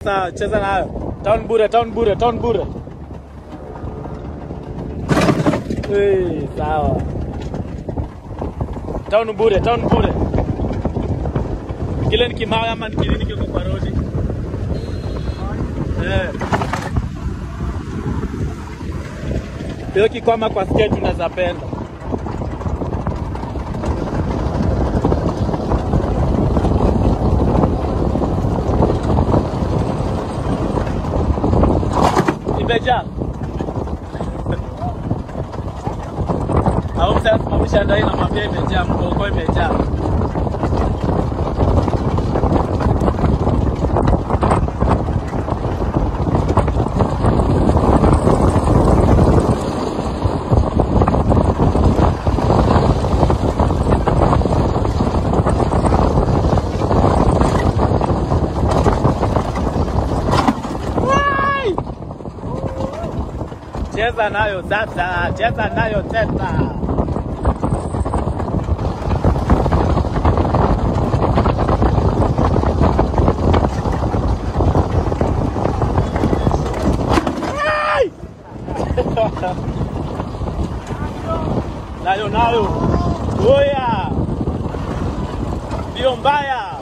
Sasa cheza nayo. Town bure, town bure, town bure. Eh, sawa. Town bure, town bure. Kile ni kimawe ama ni kilini kiko kwa rodi? Eh. Hiyo kikwama kwa skate unaweza penda. Imejaa. Au msasa simamisha ndai namwambia imejaa, mgongo imejaa. Wai! Cheza nayo sasa, cheza nayo sasa. Wai! nayo nayo, oya, ndio mbaya.